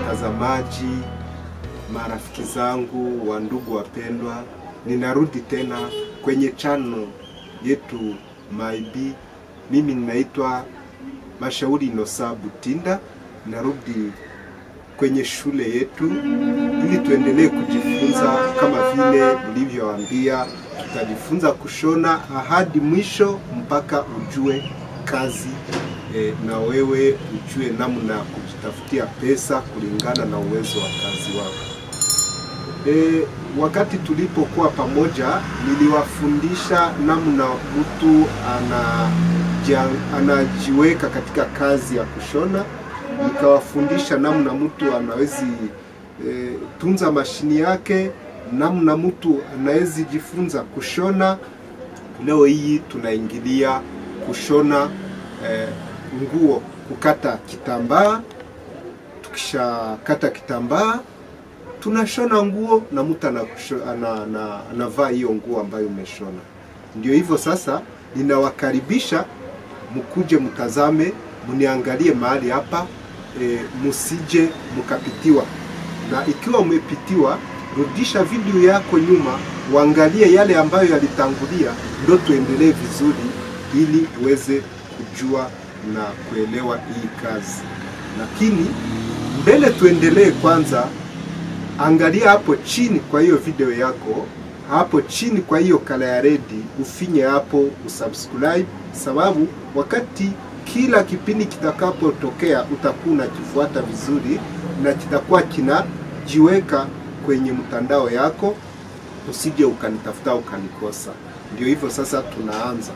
watazamaji, marafiki zangu, wa ndugu wapendwa, ninarudi tena kwenye channel yetu Maibi. Mimi ninaitwa Mashauri Inosa Butinda, narudi kwenye shule yetu ili tuendelee kujifunza. Kama vile nilivyowaambia, tutajifunza kushona hadi mwisho mpaka ujue kazi e, na wewe ujue namna ya kujitafutia pesa kulingana na uwezo wa kazi wako. E, wakati tulipokuwa pamoja niliwafundisha namna mtu anaja, anajiweka katika kazi ya kushona, nikawafundisha namna mtu anawezi e, tunza mashini yake, namna mtu anawezi jifunza kushona. Leo hii tunaingilia kushona e, nguo, kukata kitambaa. Tukishakata kitambaa tunashona nguo na mtu anavaa ana, ana, ana hiyo nguo ambayo umeshona. Ndio hivyo sasa, ninawakaribisha mkuje mtazame, mniangalie mahali hapa e, musije mkapitiwa, na ikiwa umepitiwa, rudisha video yako nyuma, uangalie yale ambayo yalitangulia, ndo tuendelee vizuri, ili uweze kujua na kuelewa hii kazi. Lakini mbele tuendelee kwanza Angalia hapo chini kwa hiyo video yako, hapo chini kwa hiyo kala ya redi, ufinye hapo usubscribe, sababu wakati kila kipindi kitakapotokea utakuwa unakifuata vizuri na kitakuwa kinajiweka kwenye mtandao yako, usije ukanitafuta ukanikosa. Ndio hivyo sasa, tunaanza.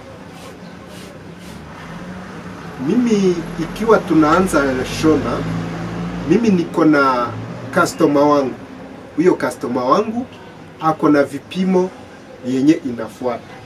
Mimi ikiwa tunaanza shona, mimi niko na customer wangu huyo customer wangu ako na vipimo yenye inafuata,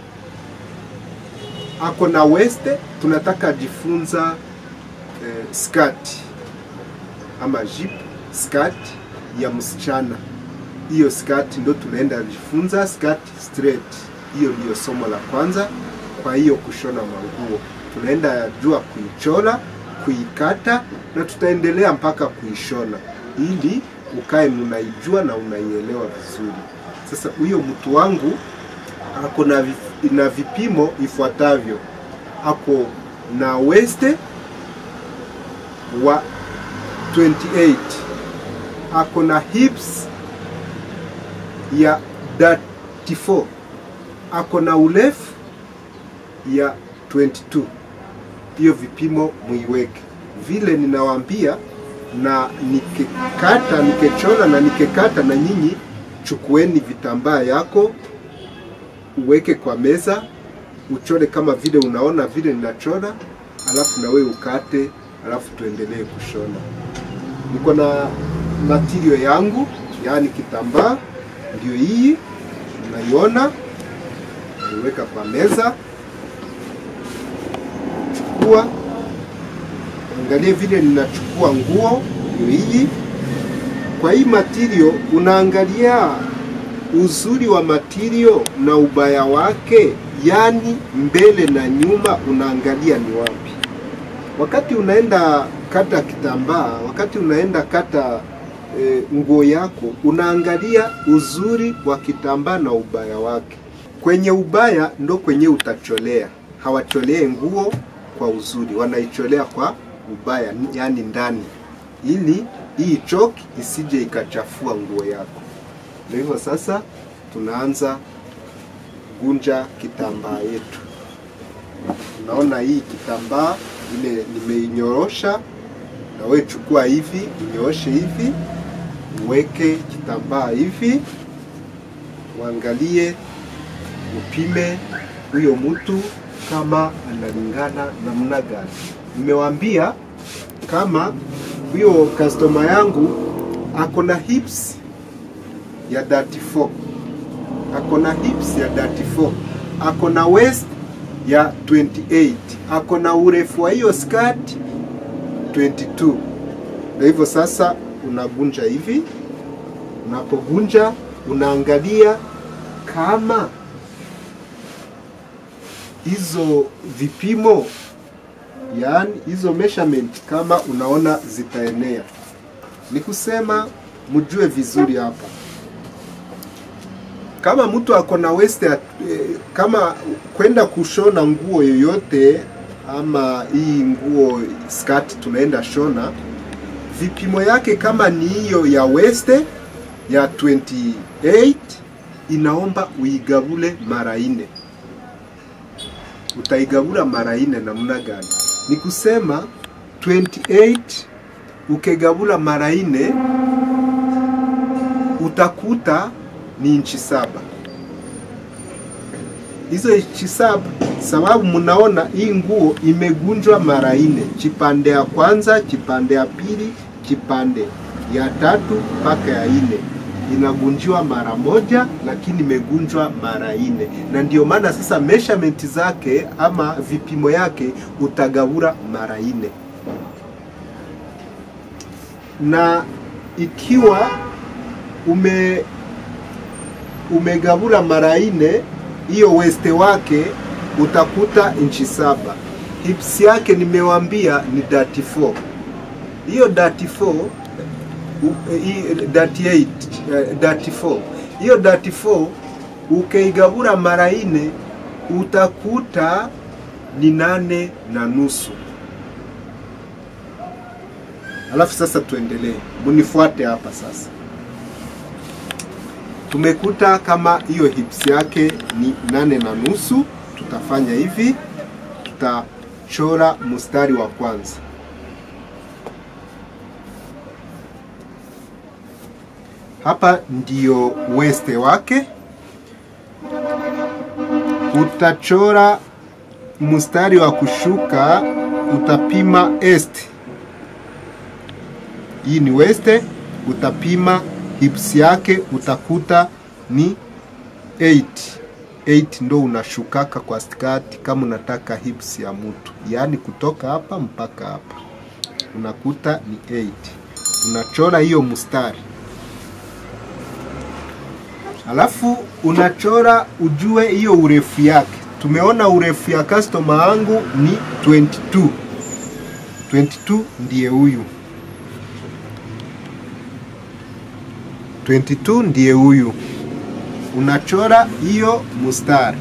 ako na weste, tunataka jifunza eh, skirt ama jip skirt ya msichana. Hiyo skirt ndo tunaenda jifunza skirt straight. Hiyo ndiyo somo la kwanza. Kwa hiyo kushona manguo tunaenda jua kuichora, kuikata na tutaendelea mpaka kuishona ili ukae unaijua na unaielewa vizuri. Sasa huyo mtu wangu ako na, vif, na vipimo ifuatavyo: ako na weste wa 28, ako na hips ya 34, ako na urefu ya 22. Hiyo vipimo muiweke vile ninawaambia na nikikata nikechora na nikekata, na nyinyi chukueni vitambaa yako uweke kwa meza, uchore kama vile unaona vile ninachora, alafu na wewe ukate, alafu tuendelee kushona. Niko na material yangu, yaani kitambaa, ndio hii unaiona, niweka kwa meza, chukua Angalia vile ninachukua nguo hii. Kwa hii material unaangalia uzuri wa material na ubaya wake, yani mbele na nyuma, unaangalia ni wapi. Wakati unaenda kata kitambaa, wakati unaenda kata e, nguo yako, unaangalia uzuri wa kitambaa na ubaya wake. Kwenye ubaya ndo kwenye utacholea. Hawacholee nguo kwa uzuri, wanaicholea kwa ubaya yani ndani, ili hii choki isije ikachafua nguo yako. Ndio hivyo sasa, tunaanza gunja kitambaa yetu. Unaona hii kitambaa ile nimeinyorosha, na wewe chukua hivi, inyooshe hivi, uweke kitambaa hivi, uangalie, upime huyo mtu kama analingana namna gani. Nimewaambia kama huyo customer yangu ako na hips ya 34, ako na hips ya 34, ako na waist ya 28, ako na urefu wa hiyo skirt 22. Na hivyo sasa unagunja hivi, unapogunja unaangalia kama hizo vipimo yaani hizo measurement kama unaona zitaenea. ni kusema mjue vizuri hapa kama mtu ako na waist ya, eh, kama kwenda kushona nguo yoyote ama hii nguo skirt tunaenda shona, vipimo yake kama ni hiyo ya waist ya 28 inaomba uigabule mara nne. Utaigabula mara nne namna gani? Ni kusema 28 ukigabula mara nne utakuta ni inchi saba. Hizo inchi saba, sababu mnaona hii nguo imegunjwa mara nne, kipande ya kwanza, kipande ya pili, kipande ya tatu mpaka ya nne inagunjiwa mara moja, lakini imegunjwa mara nne, na ndio maana sasa measurement zake ama vipimo yake utagabura mara nne na ikiwa ume umegabula mara nne, hiyo weste wake utakuta inchi saba. Hips yake nimewambia ni 34. Hiyo 34 u- hii 38 eh, 34. Hiyo 34 ukeigabura mara nne utakuta ni nane na nusu. Alafu sasa tuendelee, munifuate hapa sasa. Tumekuta kama hiyo hips yake ni nane na nusu. Tutafanya hivi, tutachora mstari wa kwanza. Hapa ndio weste wake. Utachora mstari wa kushuka, utapima est hii ni weste, utapima hips yake utakuta ni 8 8 ndo unashukaka kwa skati kama unataka hips ya mtu, yaani kutoka hapa mpaka hapa unakuta ni 8. Unachora hiyo mstari, alafu unachora ujue hiyo urefu yake. Tumeona urefu ya customer wangu ni 22 22 ndiye huyu 22 ndiye huyu. Unachora hiyo mustari,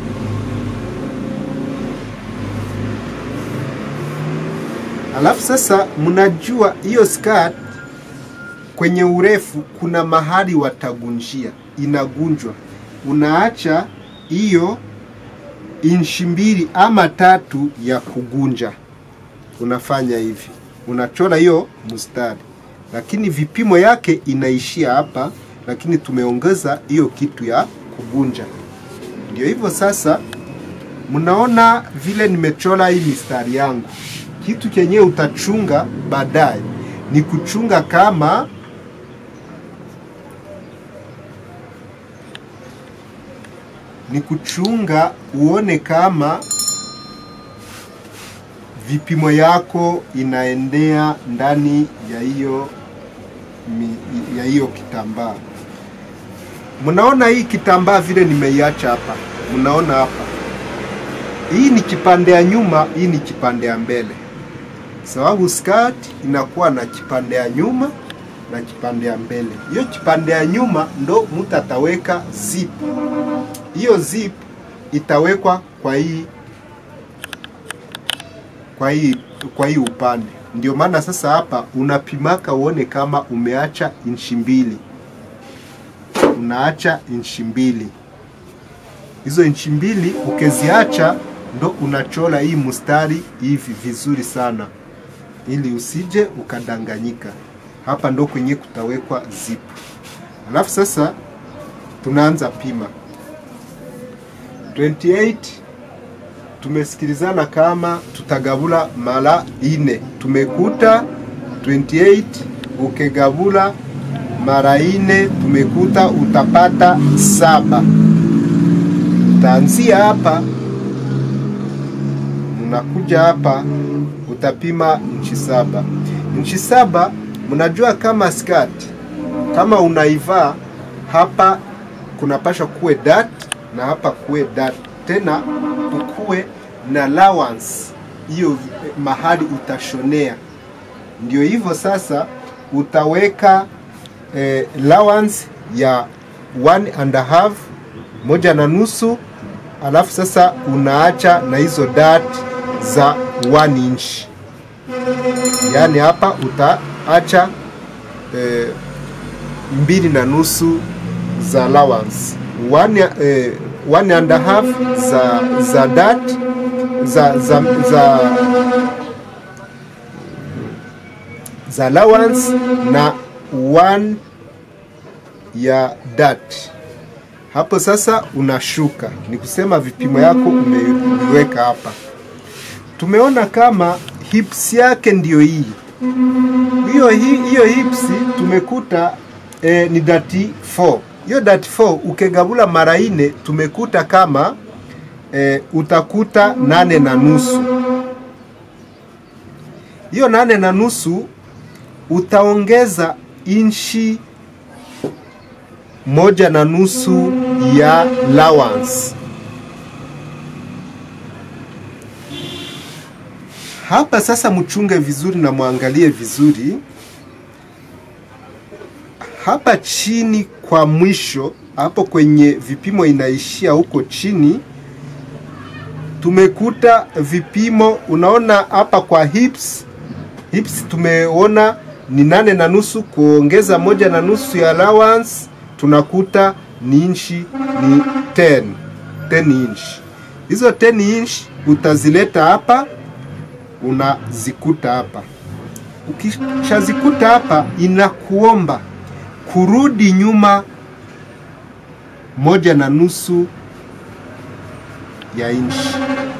alafu sasa mnajua hiyo skirt kwenye urefu kuna mahali watagunjia, inagunjwa. Unaacha hiyo inchi mbili ama tatu ya kugunja, unafanya hivi, unachora hiyo mustari lakini vipimo yake inaishia hapa, lakini tumeongeza hiyo kitu ya kugunja. Ndio hivyo sasa, mnaona vile nimechora hii mistari yangu. Kitu chenye utachunga baadaye ni kuchunga kama ni kuchunga uone kama vipimo yako inaendea ndani ya hiyo mi- ya hiyo kitambaa. Mnaona hii kitambaa vile nimeiacha hapa, mnaona hapa, hii ni kipande ya nyuma, hii ni kipande ya mbele, sababu skirt inakuwa na kipande ya nyuma na kipande ya mbele. Hiyo kipande ya nyuma ndo mtu ataweka zip, hiyo zip itawekwa kwa hii kwa hii kwa hii upande. Ndio maana sasa hapa unapimaka uone kama umeacha inchi mbili, unaacha inchi mbili. Hizo inchi mbili ukeziacha, ndo unachora hii mstari hivi vizuri sana, ili usije ukadanganyika. Hapa ndo kwenye kutawekwa zip. Alafu sasa tunaanza pima 28 tumesikilizana kama tutagabula mara ine. Tumekuta 28 ukigabula mara ine, tumekuta utapata saba. Utaanzia hapa, unakuja hapa, utapima inchi saba. Inchi saba, mnajua kama skirt kama unaivaa hapa, kunapasha kuwe dat na hapa kuwe dat tena kukuwe na allowance hiyo mahali utashonea. Ndio hivyo sasa, utaweka eh, allowance ya one and a half moja na nusu alafu sasa unaacha na hizo dart za 1 inch yaani hapa utaacha eh, mbili na nusu za allowance one, eh, one and a half za za dart za za za, za allowance na one ya dart hapo sasa unashuka ni kusema vipimo yako umeiweka hapa tumeona kama hips yake ndio hii hiyo hi- hiyo hips tumekuta eh, ni dati 4 hiyo dati 4 ukegabula mara ine tumekuta kama eh, utakuta nane na nusu hiyo nane na nusu utaongeza inchi moja na nusu ya allowance hapa sasa mchunge vizuri na mwangalie vizuri hapa chini kwa mwisho hapo kwenye vipimo inaishia huko chini tumekuta vipimo unaona hapa kwa hips hips tumeona ni nane na nusu kuongeza moja na nusu ya allowance tunakuta ni inchi ni 10 10 inch hizo 10 inch utazileta hapa unazikuta hapa ukishazikuta hapa inakuomba kurudi nyuma moja na nusu ya inchi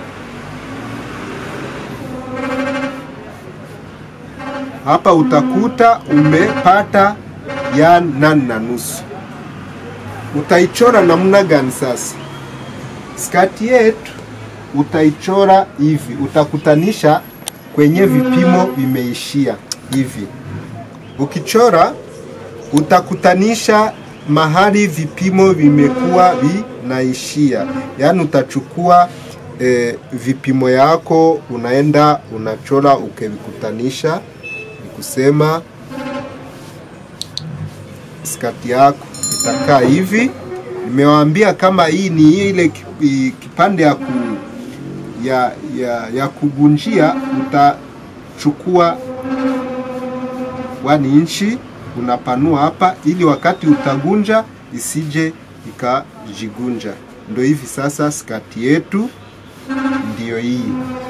hapa utakuta umepata ya nane na nusu utaichora namna gani sasa skati yetu utaichora hivi utakutanisha kwenye vipimo vimeishia hivi ukichora utakutanisha mahali vipimo vimekuwa vinaishia yaani utachukua e, vipimo yako unaenda unachora ukivikutanisha ni kusema skati yako itakaa hivi nimewaambia kama hii ni ile ki- i- kipande ya, ku, ya, ya, ya kugunjia utachukua wani inchi unapanua hapa ili wakati utagunja isije ikajigunja ndo hivi sasa skati yetu ndiyo hii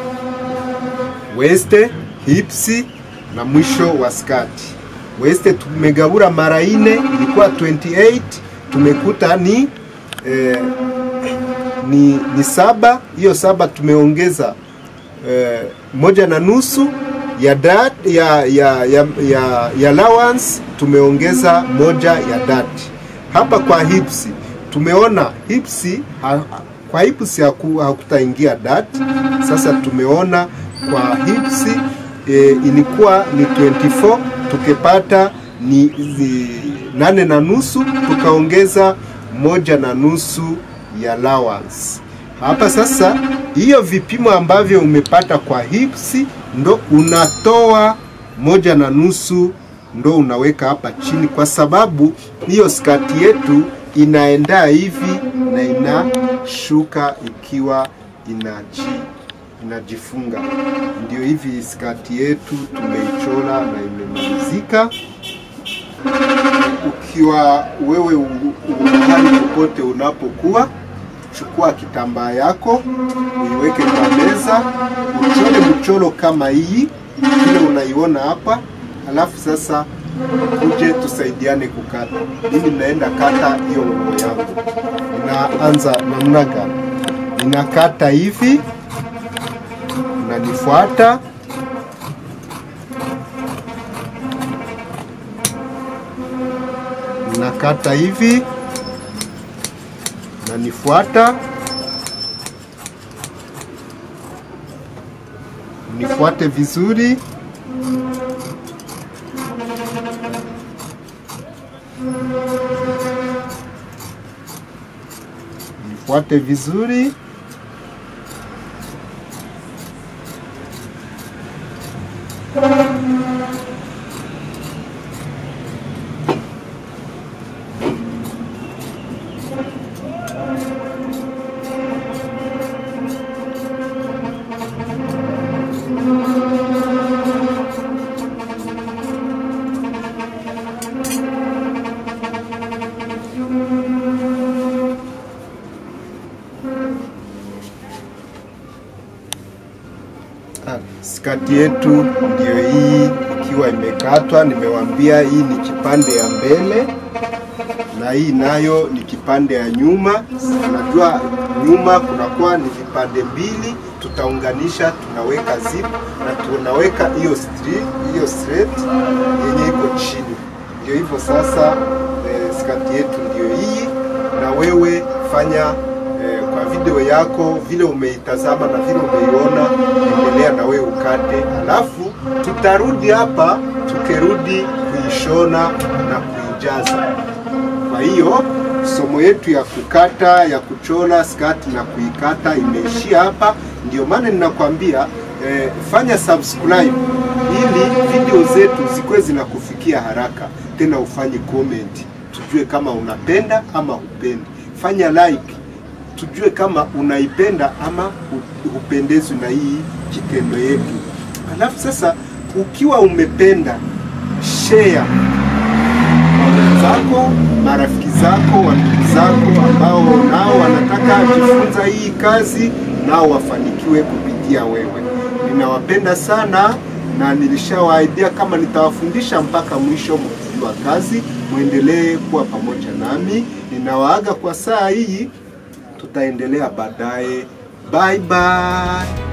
weste hipsi na mwisho wa skati weste tumegabura mara ine ilikuwa 28 tumekuta ni eh, ni, ni saba hiyo saba tumeongeza eh, moja na nusu ya dat, ya, ya, ya, ya, ya allowance tumeongeza moja ya dat hapa kwa hipsi tumeona hipsi ha, kwa hipsi haku, hakutaingia dat sasa tumeona kwa hipsi e, ilikuwa ni 24 tukipata ni, ni nane na nusu tukaongeza moja na nusu ya allowance hapa sasa hiyo vipimo ambavyo umepata kwa hips ndo unatoa moja na nusu ndo unaweka hapa chini kwa sababu hiyo skati yetu inaenda hivi na inashuka ikiwa inaji inajifunga ndio hivi skati yetu tumeichora na imemalizika ukiwa wewe u- u- mahali popote unapokuwa chukua kitambaa yako uiweke kwa meza uchore mchoro kama hii vile unaiona hapa alafu sasa uje tusaidiane kukata mimi naenda kata hiyo nguo yangu inaanza namna gani ninakata hivi unanifuata nakata hivi nanifuata nifuate vizuri nifuate vizuri Ah, skati yetu ndio hii ikiwa imekatwa. Nimewambia hii ni kipande ya mbele na hii nayo ni kipande ya nyuma. Unajua nyuma kunakuwa ni vipande mbili, tutaunganisha, tunaweka zip na tunaweka hiyo straight, hiyo straight yenye iko chini. Ndio hivyo sasa, eh, skati yetu ndio hii, na wewe fanya eh, kwa video yako vile umeitazama na vile umeiona, endelea na wewe ukate, alafu tutarudi hapa tukirudi kuishona na kuijaza. Kwa hiyo somo yetu ya kukata ya kuchora skati na kuikata imeishia hapa. Ndio maana ninakwambia eh, fanya subscribe ili video zetu zikuwe zinakufikia haraka, tena ufanye comment tujue kama unapenda ama hupendi. Fanya like tujue kama unaipenda ama hu- hupendezwi na hii kitendo yetu. Alafu sasa ukiwa umependa share zako, marafiki zako, wandugu zako ambao nao wanataka kujifunza hii kazi, nao wafanikiwe kupitia wewe. Ninawapenda sana na nilishawaahidia kama nitawafundisha mpaka mwisho mkijua kazi, mwendelee kuwa pamoja nami. Ninawaaga kwa saa hii, tutaendelea baadaye. Bye bye.